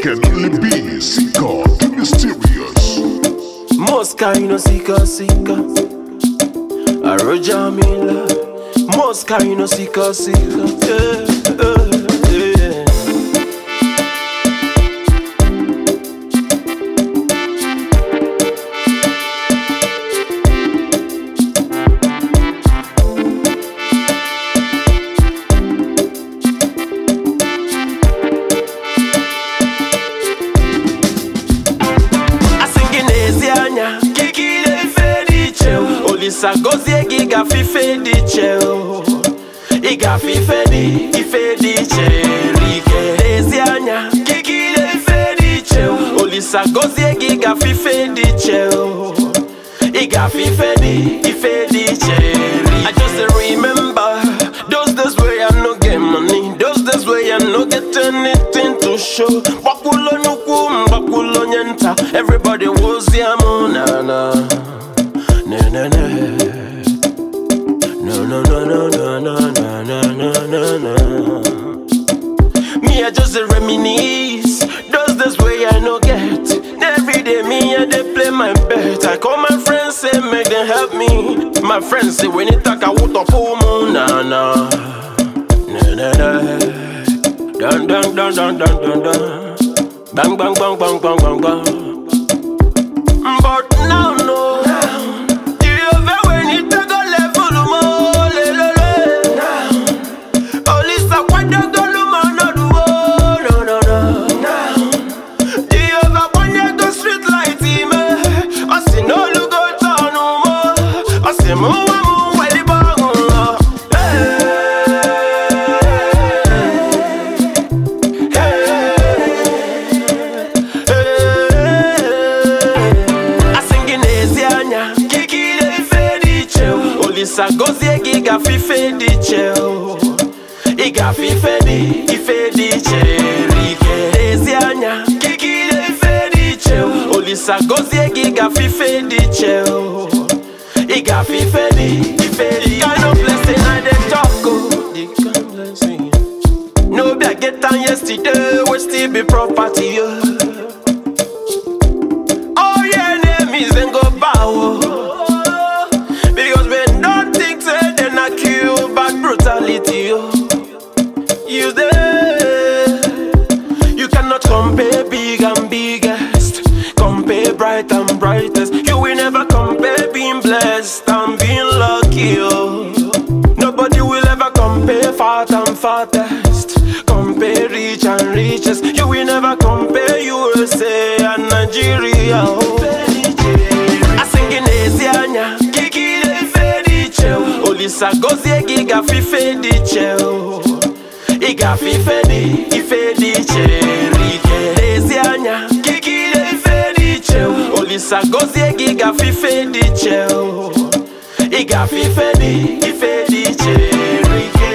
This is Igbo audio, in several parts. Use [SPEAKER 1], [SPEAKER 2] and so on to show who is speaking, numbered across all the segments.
[SPEAKER 1] can only be Seeker, the mysterious.
[SPEAKER 2] Mosca, you know, seeker, seeker. A Roger Miller. Mosca, you know, seeker, seeker. Yeah, yeah, yeah. asị gị n'ezi anya kikile ife dị iche o. olisa gozie gị gafe ife dị iche o. ị gafe ife dị ife dị iche rike n'ezi anya kikile ife dị iche o. olisa gozie gị gafe ife dị iche o. ị gafe ife dị ife dị iche rike I just dey remember those days wey I no get money those days wey I no get anything to show gbakwulo nnukwu mgbakwulo onye nta everybody wozi amụ na na na na na no no no no no no no no no no no me I just dey reminisce those days wey I no get every day me I dey play my bet I call my friends say make dem help me my friends say when you talk I want to pull mu na na na na na dun dun dun dun dun dun dun bang bang bang bang bang bang bang but now no you ever when you talk a level mo le le le now Olisa kwenda goluma no duo no no no Do you ever wonder go street light ime Osi no lugo tonu mo Osi mu wa mu weli bangu lo Asingi n'ezi anya kikile ife dị iche o. Olisa gozie gị gafe ife dị iche o. Ị gafe ife dị ife dị iche rike ezi anya kikile ife dị iche o. Olisa gozie gị gafe ife dị iche o. Ị gafe ife dị ife dị kind of blessing I dey talk o. The kind blessing. No be I get am yesterday wey still be property o. All your enemies then go bow o. Because we don't think say they not kill bad brutality o. You there. You cannot compare big and biggest. Compare bright and brightest. You will never compare being blessed and being lucky. Oh. Nobody will ever compare fat and fattest. Compare rich and richest. You will never compare USA and Nigeria. Oh. Asingin ezi anya kikile ife dị iche o. Olisa gozie gị gafe ife dị iche o. Ị gafe ife dị ife dị iche rike ezi anya kikile ife dị iche o. Olisa gozie gị gafe ife dị iche o. Ị gafe ife dị ife dị iche rike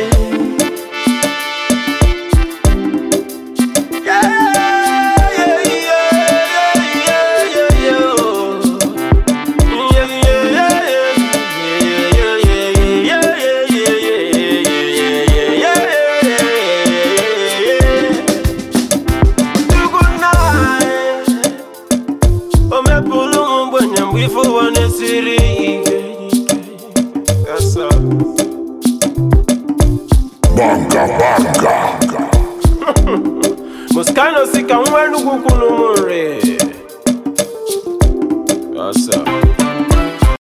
[SPEAKER 2] Yeah, yeah, yeah, yeah, yeah, yeah, oh.
[SPEAKER 1] Banga, banga.
[SPEAKER 2] Muskano sika nwenu kukulu mure